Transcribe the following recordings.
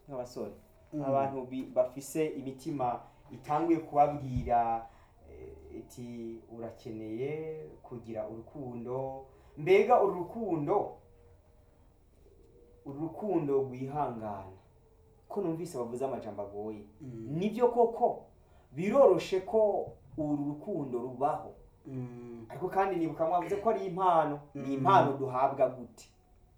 nk'abasore Mm. abantu bi- bafise imitima itanguye kubabwira eh, iti urakeneye kugira urukundo mbega uru rukundo uru rukundo rwihangana ko numvise bavuze amajambo agoye Mm. nibyo koko biroroshe ko uru rukundo rubaho Mm. ariko kandi nibuka mwavuze ko ari impano Mm. ni impano duhabwa gute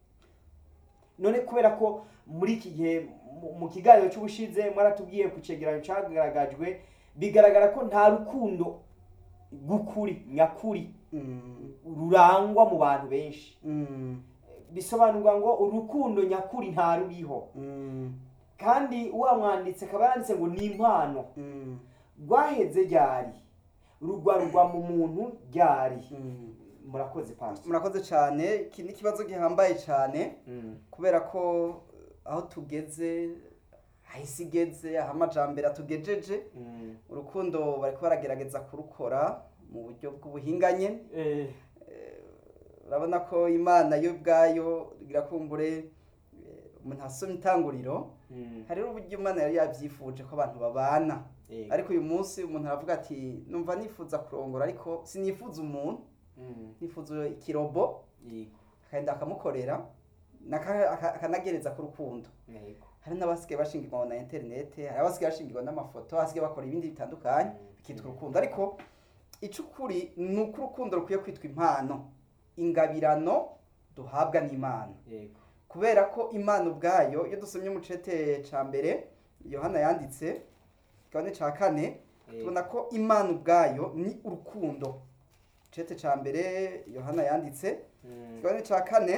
none kubera ko muri iki gihe mu- mu kiganiro cy'ubushize mwaratubwiye ku cegeranyo cyagaragajwe bigaragara ko nta rukundo rw'ukuri nyakuri Mm. rurangwa mu bantu benshi Mm. bisobanurwa ngo urukundo nyakuri nta ruriho Mm. kandi wa mwanditse akaba yanditse ngo ni impano Mm. rwaheze ryari rugwarugwa mu muntu ryari Mm. murakoze pastor murakoze cyane iki ni ikibazo gihambaye cyane Mm. kubera ko eh, aho tugeze aho isi igeze aho amajambere atugejeje Mm. urukundo bariko baragerageza kurukora mu buryo bw'ubuhinganye Eh, urabona ko imana yo ubwayo irakumbure eh, umuntu asomye itanguriro mm. hariho uburyo imana yari yabyifuje ko abantu babana Yego. ariko uyu munsi umuntu aravuga ati numva nifuza kurongora ariko sinifuza umuntu Mm. nifuza ikirobo Yego. akagenda akamukorera naka- aka- akanagereza ku rukundo Yego. hari n'abasigaye bashingirwa na interinete hari abasigaye bashingirwa n'amafoto abasigaye bakora ibindi bitandukanye Mm. bikitwa urukundo ariko icukuri ni uko urukundo rukwiye kwitwa impano ingabirano duhabwa n'imana Yego. kubera ko imana ubwayo iyo dusomye mu cete ca mbere yohana yanditse kigabane ca kane Yego. tubona ko imana ubwayo ni urukundo cete ca mbere yohana yanditse Mm. kigabane ca kane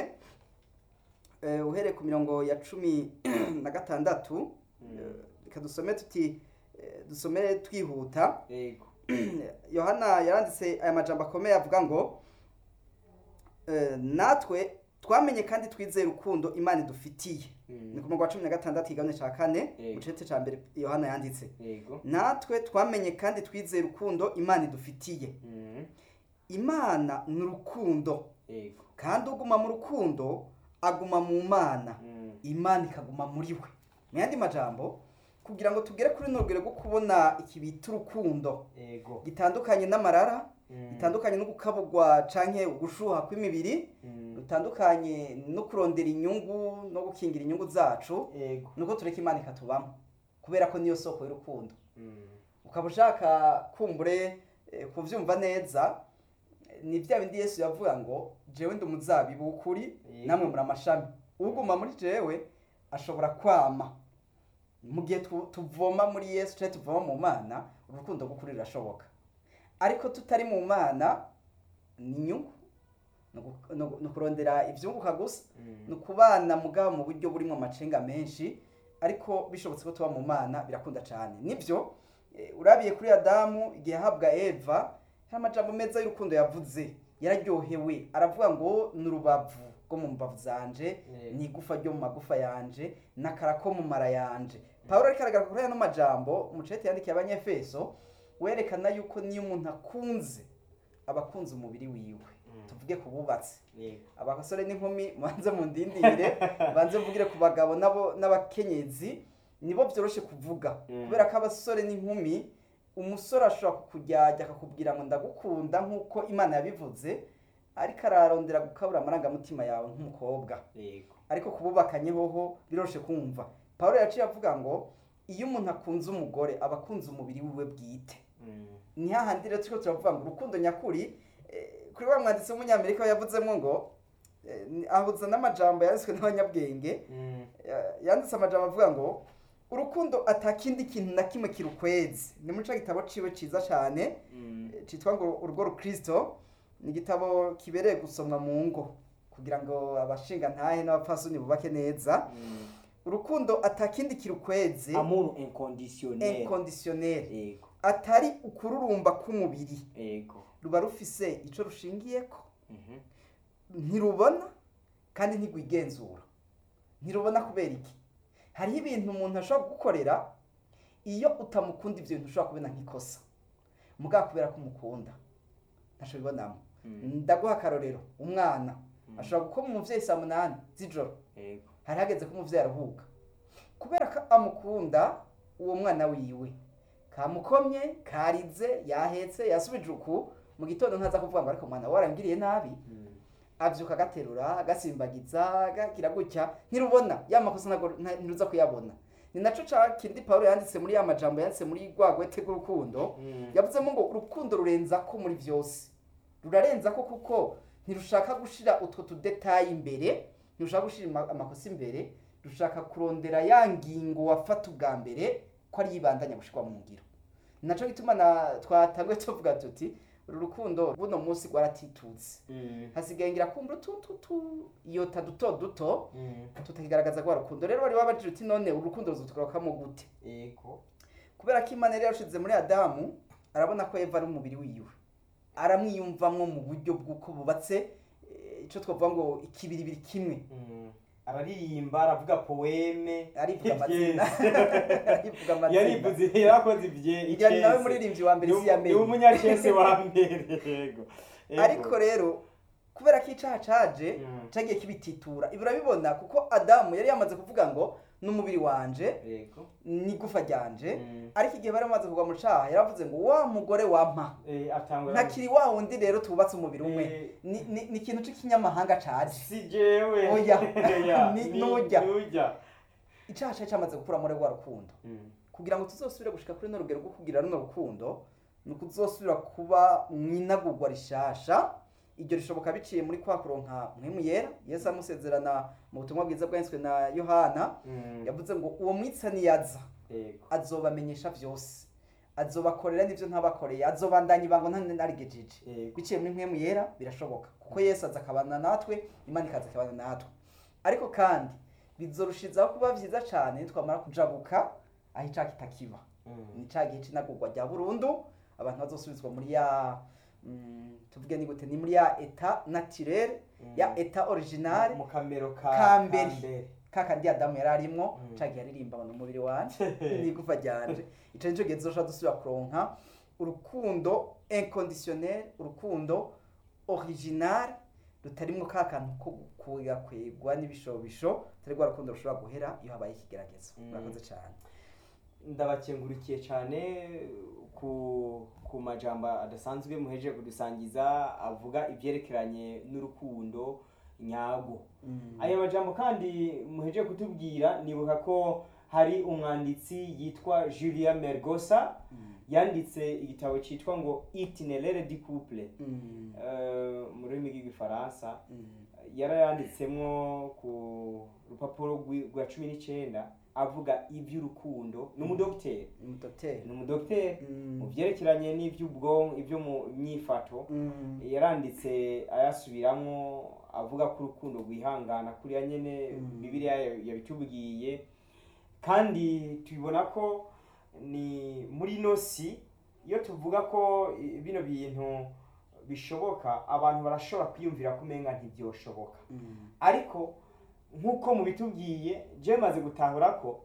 eh, uhereye ku mirongo ya cumi na gatandatu Mm. eh, reka dusome tuti eh, dusomere twihuta Yego. yohana yaranditse aya majambo akomeye avuga ngo eh, natwe twamenye kandi twizeye urukundo imana idufitiye Mm. ni ku murongo wa cumi na gatandatu igabane ca kane Yego. mu cete ca mbere yohana yanditse Yego. natwe twamenye kandi twizeye urukundo imana idufitiye Mm. imana ni urukundo Yego. kandi uguma mu rukundo aguma mu mana Mm. imana ikaguma muri we mu yandi majambo kugira ngo tugere kuri runo rugero rwo kubona iki bita urukundo Yego. gitandukanye n'amarara Mm. gitandukanye no gukabugwa canke ugushuha kw'imibiri Mm. gutandukanye no kurondera inyungu no gukingira inyungu zacu Yego. nuko tureka imana ikatubamo kubera ko niyo soko y'urukundo Mm. ukaba ushaka kumbure eh, kuvyumva neza eh, ni vya bindi yesu yavuga ngo jewe ndi umuzabibu w'ukuri Yego. namwe muri amashami uguma muri jewe ashobora kwama mu gihe tu- tuvoma muri yesu canke tuvoma mu mana urukundo rw'ukuri rurashoboka ariko tutari mu mana ni inyungu ni ugu- ni ugu- ni ukurondera ivyunguka gusa Mm. ni ukubana mugabo mu buryo burimo amacenga menshi ariko bishobotse ko tuba mu mana birakunda cyane nibyo eh, urabiye kuri adamu igihe yahabwa eva hari amajambo meza y'urukundo yavuze yararyohewe aravuga ngo ni urubavu rwo mu mbavu zanje Yego. ni igufa ryo mu magufa yanje n'akara ko mu mara yanje pawulo ariko aragaragara kuri ano majambo umucete yandikiye abanyefeso werekana yuko niyo umuntu akunze aba akunze umubiri wiwe Mm. tuvuge ku bubatsi Yego. abasore n'inkumi mubanze mundindire banze mvugire ku bagabo nabo n'abakenyezi nibo byoroshe kuvuga Mm. kubera ko abasore n'inkumi umusore ashobora kukujyajya akakubwira ngo ndagukunda nk'uko imana yabivuze ariko ararondera gukabura amarangamutima yawe nk'umukobwa Yego. ariko kububakanye hoho biroroshe kumva pawulo yaciye avuga ngo iyo umuntu akunze umugore aba akunze umubiri wiwe bwite Mm. ni hahandi rero turiko turavuga ngo urukundo nyakuri eh, kuri wa mwanditsi w'umunyamerika yavuzemo ngo eh, ni- ahuza n'amajambo yanditswe n'abanyabwenge Mm. ya- yanditse amajambo avuga ngo urukundo atakindi kintu na kimwe kirukwezi ni muri ca gitabo ciwe ciza cane Mm. eh, citwa ngo urugo rukristo ni igitabo kibereye gusomwa mu ngo kugira ngo abashinga ntahe n'abapfasoni bubake neza Mm. urukundo atakindi kirukwezi Amour inconditionnel. inconditionnel Yego. atari ukururumba k'umubiri Yego. ruba rufise ico rushingiyeko Mhm. ntirubona kandi ntigwigenzura ntirubona kubera iki hariho ibintu umuntu ashobora gukorera iyo utamukunda ivyo bintu ushobora kubona nk'ikosa mugabo kubera ko umukunda ntaco bibonamo Mm. ndaguha akarorero umwana Mm. ashobora gukoma umuvyeyi saa munani z'ijoro Yego. hari hageze ko umuvyeyi aruhuka kubera ko amukunda uwo mwana wiwe kamukomye karize yahetse yasubije uku mu gitondo ntaza kuvuga ngo ariko mwana warangiriye nabi abyuka agaterura agasimbagiza agagira gutya ntirubona ya makosa ntabwo nta- ntiruza kuyabona ni naco ca kindi pawulo yanditse muri ya majambo yanditse muri rwa gwete rw'urukundo yavuzemo ngo urukundo rurenza ko muri byose rurarenza ko kuko ntirushaka gushira utwo tudetayi imbere ntirushaka gushira ama- amakosa imbere rushaka kurondera ya ngingo wafata ubwa mbere ko ari yibandanya gushirwa mu ngiro ni naco gituma na twatanguye tuvuga tuti uru rukundo buno munsi rwaratitutse hasigaye ngira kumva utututu iyota duto duto tutakigaragaza rwa rukundo rero wari wabajije uti none urukundo ruzotugarukamo gute ego kubera ko imana yari yarushize muri adamu arabona ko eva ari umubiri wiwe aramwiyumvamwo mu buryo bw'uko bubatse eh, ico twavuga ngo ikibiribiri kimwe araririmba aravuga poeme arivuga amazina arivuga amazina yarivuze yarakoze ibye Ngira ni nawe muririmbyi wa mbere isi ya ni mbere umunyacese wa mbere yego Yego. ariko rero kubera ko icaha caje Mm. cagiye kibititura ibi urabibona kuko adamu yari yamaze kuvuga ngo n'umubiri wanje yego n'igufa ryanje Mm. ariko igihe bari bamaze kugwa mu caha yaravuze ngo wa mugore wampa Eh, atangura ntakiri wa wundi rero tubatse umubiri umwe Eh. ni ni- ni ikintu c'ikinyamahanga caje si jewe Oya. Oya. Ni- Ni- nujya. nujya icaha cari camaze gukura muri rwa rukundo Mm. kugira ngo tuzosubire gushika kuri no rugero rwo kugira runo rukundo ni ukuzosubira kuba mwinagurwa rishasha iryo rishoboka biciye muri kwa kuronka mwemu yera yesu amusezerana mu butumwa bwiza bwanditswe na yohana Mm. yavuze ngo uwo mwitsa niyaza yego azobamenyesha vyose azobakorera n'ivyo ntabakoreye azobandanya ibango ntanarigejeje yego biciye muri mwemu yera birashoboka kuko yesu aza akabana natwe imana ikaza akabana natwe ariko kandi bizorushizaho kuba vyiza cane nitwamara kujabuka aho icaha kitakiba Mm. ni ca gihe c'inagurwa rya burundu abantu bazosubizwa muri ya mm, tuvuge ni gute ni muri ya eta naturel Mm. ya eta original mu kamero ka Ka mbere. mbere. kakandi adamu yari arimwo Mm. ca gihe aririmba ngo n'umubiri wanje n'igufa ryanje ico nico gihe tuzoshobora dusubira kuronka urukundo inconditionnel urukundo original rutarimwo ka kantu ko kugakwegwa n'ibishobisho atari rwa rukundo rushobora guhera iyo habaye ikigeragezo Mm. murakoze cane ndabakengurukiye cyane ku ku majambo adasanzwe muheje kudusangiza avuga ibyerekeranye n'urukundo nyago aya majambo kandi muheje kutubwira nibuka ko hari umwanditsi yitwa Julia Mergosa Mm. yanditse igitabo cyitwa ngo Itinéraire du couple Mm. eh, mu rurimi rw'igifaransa Mm. yarayanditsemwo ku rupapuro rwi- rwa cumi n'icyenda avuga iby'urukundo ni umudogiteri umudoteri ni umudogiteri Mm. mu byerekeranye n'iby'ubwonko ibyo mu myifato Mm. yaranditse ayasubiramo avuga ko urukundo rwihangana kuriya nyine Mm. bibiliya yabitubwiye kandi tubibona ko ni muri ino si iyo tuvuga ko i- bino bintu bishoboka abantu barashobora kwiyumvira ko umenga ntibyoshoboka Mm. ariko nk'uko mubitubwiye je maze gutahura ko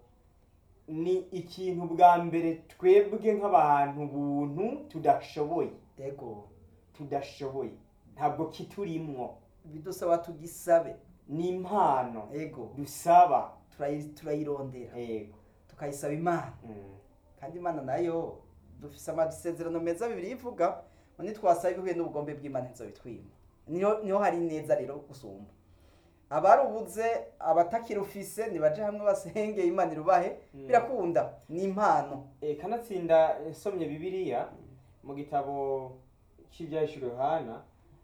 ni ikintu bwa mbere twebwe nk'abantu buntu tudashoboye ego tudashoboye ntabwo kiturimwo bidusaba tugisabe ni impano ego dusaba turayi- turayirondera yego tukayisaba imana Mm. kandi imana nayo dufise amasezerano meza bibiri ivuga ngo nitwasaba ibihuye n'ubugombe bw'imana ntizobitwima niho niho hari neza rero gusumba abarubuze abatakirufise nibaje hamwe basenge imana irubahe Mm. birakunda ni impano Eh, kanatsinda nsomye bibiliya mu gitabo cy'ibyahishuro yohana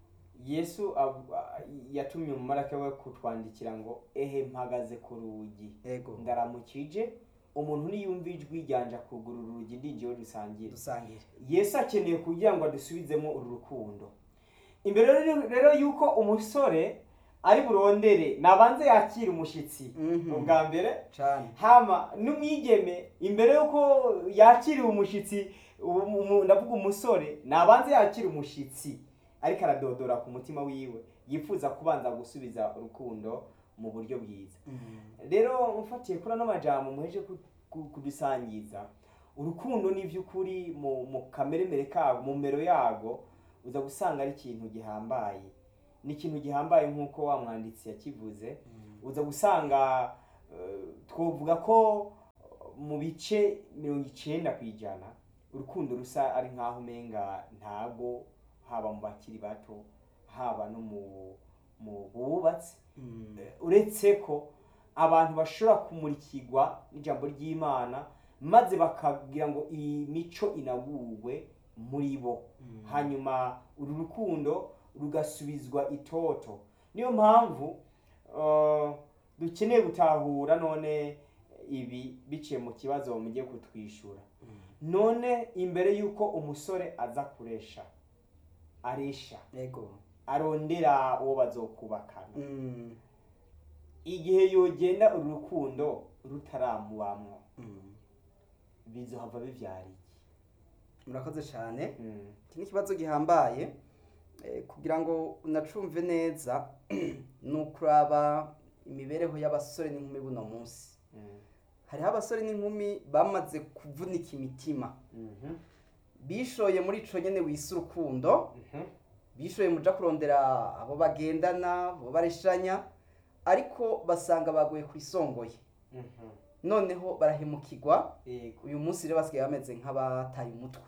yesu ab- a- yatumye umumaraka we kutwandikira ngo ehe mpagaze ku rugi ego ndaramukije umuntu niyumva ijwi ryanje akugurura urugi ndinjiyeho dusangire dusangire yesu akeneye kugira ngo adusubizemo uru rukundo imbere rero- rero yuko umusore ari burondere nabanze yakire umushyitsi Mhm. ubwa mbere cane hama n'umwigeme imbere yuko yakiriwe umushyitsi umu- umu- ndavuga umusore nabanze yakire umushyitsi ariko aradodora ku mutima wiwe yifuza kubanza gusubiza urukundo mu buryo bwiza Mm. rero mfatiye kuri ano majambo muheje ku- ku- kudusangiza urukundo ni by'ukuri mu mu kameremere kago mu mero yago uza gusanga ari ikintu gihambaye ni ikintu gihambaye nk'uko wa mwanditsi yakivuze Mm. uza gusanga eh, twovuga ko mu bice mirongo icenda ku ijana urukundo rusa ari nk'aho umenga ntago haba mu bakiri bato haba no mu mu bubatsi Mm. uretse ko abantu bashobora kumurikirwa n'ijambo ry'imana maze bakagira ngo iyi mico inagurwe muri bo Mm. hanyuma uru rukundo rugasubizwa itoto niyo mpamvu uh, dukeneye gutahura none ibi biciye mu kibazo mugiye kutwishyura Mm. none imbere y'uko umusore aza kuresha aresha Ego. arondera uwo bazokubakana Mm. igihe yogenda uru rukundo rutaramubamwo Mm. bizohava bivyara iki murakoze cyane Mm. iki ni ikibazo gihambaye eh, kugira ngo unacumve neza ni ukuraba imibereho y'abasore n'inkumi buno munsi Mm. hariho abasore n'inkumi bamaze kuvunika imitima Mhm. bishoye muri ico nyene wise urukundo Mhm. bishoye muja kurondera abo bagendana abo bareshanya ariko basanga baguye ku isongoye Mhm. noneho barahemukirwa Yego. uyu munsi rero basigaye bameze nk'abataye umutwe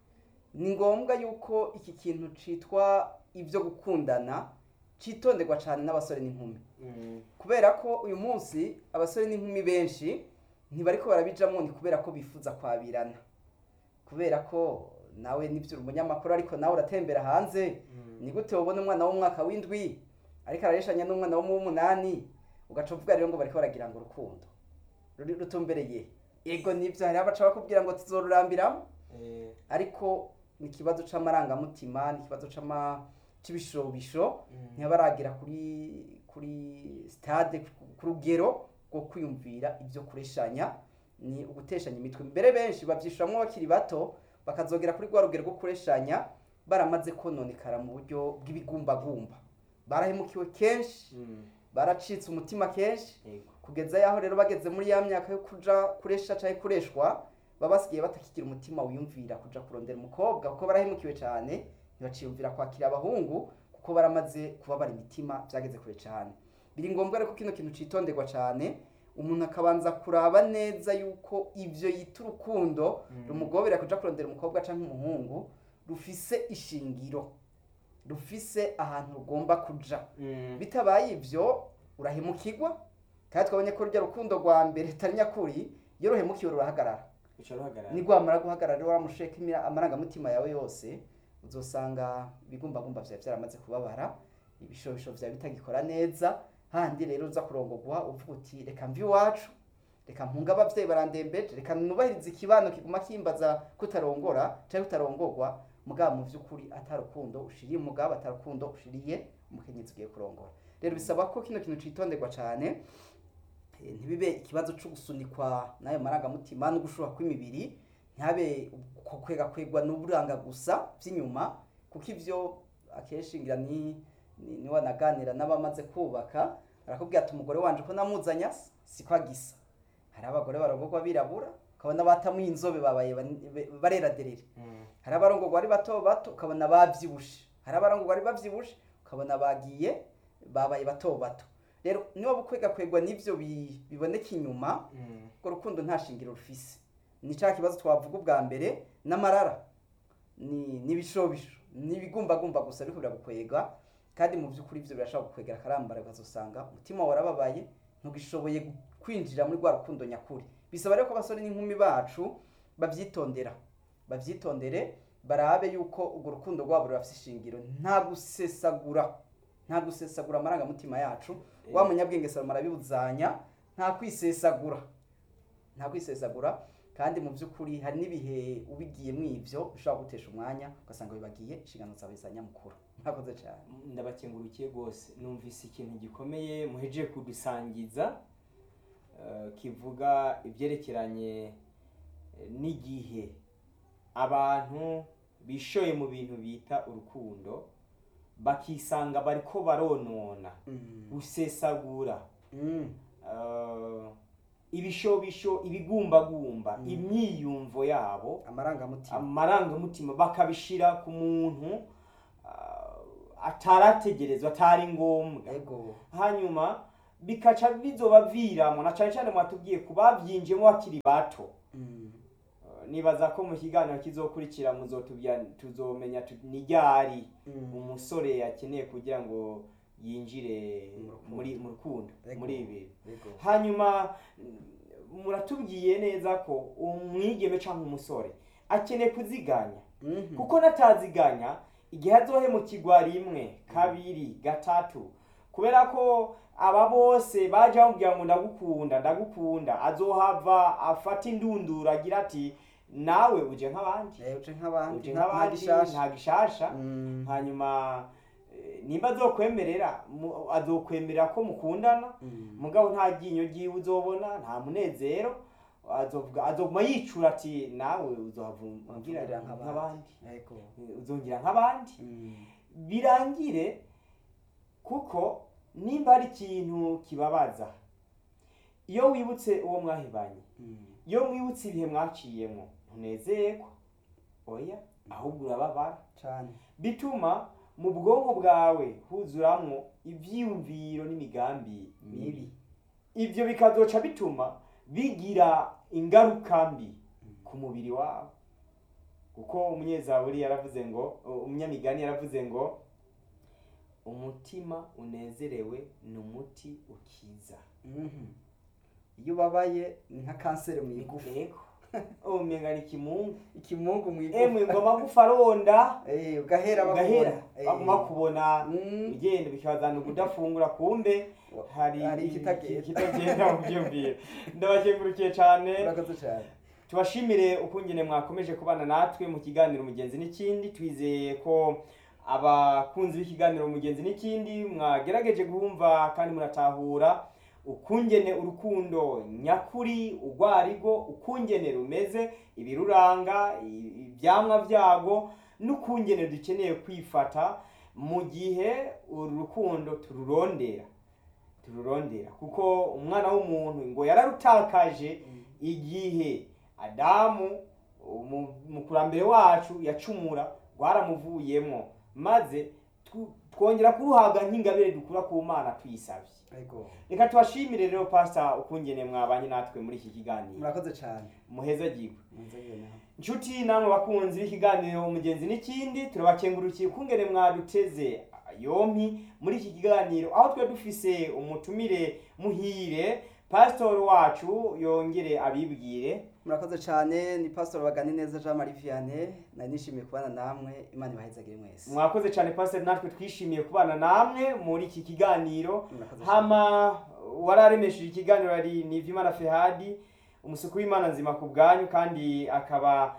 ni ngombwa yuko iki kintu citwa ibyo gukundana citonderwa cyane n'abasore n'inkumi Mm. kubera ko uyu munsi abasore n'inkumi benshi ntibariko barabijamwo ni kubera ko bifuza kwabirana kubera ko nawe nibyo uri umunyamakuru ariko nawe uratembera hanze Mm. ni gute wabona umwana w'umwaka w'indwi ariko arareshanya n'umwana wo mu w'umunani ugaca uvuga rero ngo bariko baragira ngo urukundo ruri rutumbereye ego nibyo hari abaca bakubwira ngo tuzorurambiramo Eh. ariko ni ikibazo c'amarangamutima ni ikibazo c'ama c'ibishobisho Mm. ntibaragira kuri kuri stade ku rugero rwo kwiyumvira ibyo kureshanya ni uguteshanya imitwe mbere benshi bavyishuramwo bakiri bato bakazogera kuri rwa rugero rwo kureshanya baramaze kononekara mu buryo bw'ibigumbagumba barahemukiwe kenshi Mm. baracitse umutima kenshi Yego. kugeza yaho rero bageze muri ya myaka yo kuja kuresha canke kureshwa baba basigaye batakigira umutima wiyumvira kuja kurondera umukobwa kuko barahemukiwe cane ntibaciyumvira kwakira abahungu kuko baramaze kubabara imitima byageze kure cane biri ngombwa rero ko kino kintu citonderwa cane umuntu akabanza kuraba neza yuko ivyo yita urukundo Mm. rumugobera kuja kurondera umukobwa canke umuhungu rufise ishingiro rufise ahantu rugomba kuja Mm. bitabaye ibyo urahemukirwa kandi twabonye ko rujya rukundo rwa mbere atari nyakuri iyo ruhemukiwe rurahagarara Uca ruhagarara. nigwamara guhagarara rero waramusheka imira- amarangamutima yawe yose uzosanga ibigumbagumba vyawe vyaramaze kubabara ibishobisho vyawe bitagikora neza handi rero uza kurongogwa uvuga uti reka mvi iwacu reka mpunga abavyeyi barandembeje reka nubahirize ikibano kiguma kimbaza kutarongora canke kutarongorwa mugabo mu vy'ukuri atarukundo ushiriye umugabo atarukundo ushiriye umukenyezi ugiye kurongora rero bisaba ko kino kintu citonderwa cane eh, ntibibe ikibazo co gusunikwa n'ayo marangamutima no gushuha kw'imibiri ntihabe uko kwega kwegwa n'uburanga gusa vy'inyuma kuko ivyo akenshi ngira ni ni- ni wanaganira n'abamaze kubaka arakubwira ati umugore wanje ko namuzanya siko agisa hari abagore barongorwa birabura ukabona batamuye inzobe babaye bani- be- barera derere Mm. hari abarongorwa ari bato bato ukabona bavyibushe hari abarongorwa ari bavyibushe ukabona bagiye babaye bato bato rero niba bukwega kwegwa n'ivyo bi- biboneka inyuma Mm. urwo rukundo nta shingiro rufise ni ca kibazo twavuga ubwa mbere n'amarara ni n'ibishobisho n'ibigumbagumba gusa ariko biragukwega kandi mu by'ukuri ivyo birashobora gukwegera akarambara ukazosanga umutima warababaye ntugishoboye kwinjira muri rwa rukundo nyakuri bisaba rero ko abasore n'inkumi bacu bavyitondera bavyitondere barabe yuko urwo rukundo rwabo rurafise ishingiro nta gusesagura nta gusesagura amarangamutima yacu wa munyabwenge salomo arabibuzanya nta kwisesagura nta kwisesagura kandi mu by'ukuri hari n'ibihe ubigiyemo ivyo bishobora gutesha umwanya ugasanga wibagiye inshingano zawe za nyamukuru mwakoze cyane ndabakengurukiye rwose numvise ikintu gikomeye muhejeje kudusangiza eh, kivuga ibyerekeranye eh, n'igihe abantu bishoye mu bintu bita urukundo bakisanga bariko baronona gusesagura Mm. eh, ibishobisho ibigumbagumba Mm. imyiyumvo yabo amarangamutima amarangamutima bakabishira ku muntu ah, atarategerezwa atari ngombwa ego hanyuma bikaca bizobaviramo na cyane cyane mwatubwiye ku babyinjiyemo bakiri bato Mm. Eh, nibaza ko mu kiganiro kizokurikira muzotubwira tuzomenya tu- ni ryari Mm. umusore akeneye kugira ngo yinjire Mu rukundo. muri mu rukundo Ego. muri ibi Yego. hanyuma mm, muratubwiye neza ko umwigeme cyangwa umusore akeneye kuziganya Mhm. kuko nataziganya igihe azohemukirwa rimwe kabiri gatatu kubera ko aba bose baje bamubwira ngo ndagukunda ndagukunda azohava afata indunduro agira ati nawe uje nk'abandi Eh, uje nk'abandi uje nta- nta nk'abandi gishasha. nta gishasha Mm. hanyuma eh, nimba azokwemerera mu- azokwemerera ko mukundana Mm. mugabo nta ryinyo ryiwe uzobona nta munezero azovuga azoguma yicura ati nawe uzohavungira Wamvugirira nk'abandi Yego. uzongera nk'abandi Mm. birangire kuko nimba hari ikintu kibabaza iyo wibutse uwo mwahebanye Mm. iyo mwibutse ibihe mwaciyemo ntunezerwa oya ahubwo urababara Cane. bituma mu bwonko bwawe huzuramwo ivyiyumviro n'imigambi mibi ibyo bikazoca bituma bigira ingaruka mbi ku mubiri wawe kuko umunyezaburi yaravuze ngo umunyamigani yaravuze ngo umutima unezerewe ni umuti ukiza Mhm. iyo ubabaye ni nka kanseri mu igufa ego umenga ni kimungu ikimungu mu emwe igufa ngo amagufa aronda Eh, ugahera ugahera bakubona. Eh. baguma kubona Mm. ugenda bikabazana kudafungura kumbe hari Hari ikitagenda. ikitagenda mu byumviro ndabakengurukiye cyane urakoze cyane tubashimire ukungene mwakomeje kubana natwe mu kiganiro umugenzi n'ikindi twizeye ko abakunzi b'ikiganiro umugenzi n'ikindi mwagerageje guhumva kandi muratahura ukungene urukundo nyakuri urwarigo ukungene rumeze ibiruranga i- ibyamwa byago n'ukungene dukeneye kwifata mu gihe uru rukundo tururondera tururondera kuko umwana w'umuntu ngo yararutakaje igihe adamu umu- umukurambere wacu yacumura rwaramuvuyemo maze tw- twongera kuruhabwa nk'ingabire dukura ku mana tuyisabye Yego. reka tubashimire rero pasita ukungene mwabanye natwe muri iki kiganiro murakoze cyane muheza gigwe Munzogere nawe. inshuti namwe bakunzi b'ikiganiro umugenzi n'ikindi turabakengurukiye ukungene mwaduteze yompi muri iki kiganiro aho twe dufise umutumire muhire pasitori wacu yongere abibwire murakoze cyane ni pastor bagani neza jean marie vianney nari nishimiye kubana namwe imana ibahezagire mwese mwakoze cyane pasitori natwe twishimiye kubana namwe muri iki kiganiro Murakoze hama wararemesheje ikiganiro ari nivimana fehadi umusuku w'imana nzima ku bwanyu kandi akaba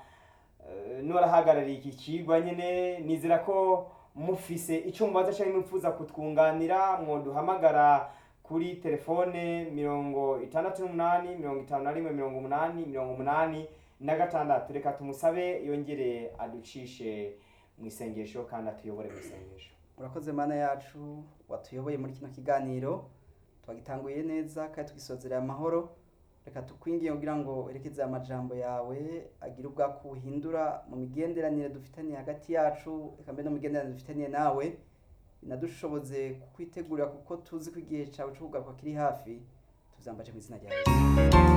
eh, n'uwarahagarariye iki kigwa nyine nizera ko mufise icyo mubaza cyangwa mwifuza kutwunganira mwoduhamagara kuri telefone mirongo itandatu n'umunani mirongo itanu na rimwe mirongo umunani mirongo umunani na gatandatu reka tumusabe yongere aducishe mu isengesho kandi atuyobore mu isengesho urakoze mana yacu watuyoboye muri kino kiganiro twagitanguye neza kandi tugisozereye amahoro reka tukwingiye kugira ngo werekeze amajambo yawe agire ubwako buhindura mu migenderanire dufitaniye hagati yacu reka mbere no mu migenderanire dufitaniye nawe binadushoboze kukwitegurira kuko tuzi ko igihe cyawe cyo kugaruka kiri hafi tuzambaje mu izina rya yesu